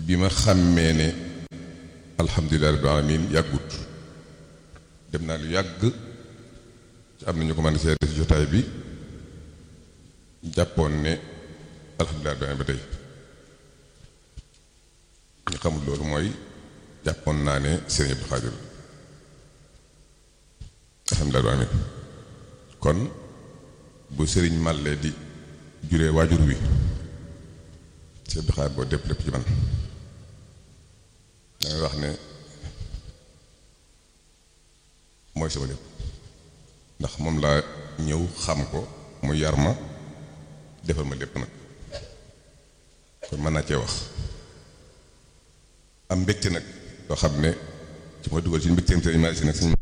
bi ma xàmmee ne alhamdulilah rabbil alamin yàggut dem naa lu yàgg ci am na ñu ko mën a seede ci jotaay bi jàppoon ne alhamdulilah rabbil alamin ba tey ñu xamul loolu mooy jàppoon naa ne Sëriñ Abdou Xaadir alhamdulilah rabbil alamin kon bu sëriñ màllee di juree waajur wi Sëriñ Abdou Xaadir boo dépp lépp ci man dangay wax ne mooy sama lépp ndax moom laa ñëw xam ko mu yar ma defal ma lépp nag kon mën naa cee wax am mbégte nag loo xam ne ci ma dugal ci mbégteem sëriñ Malick si nag suñu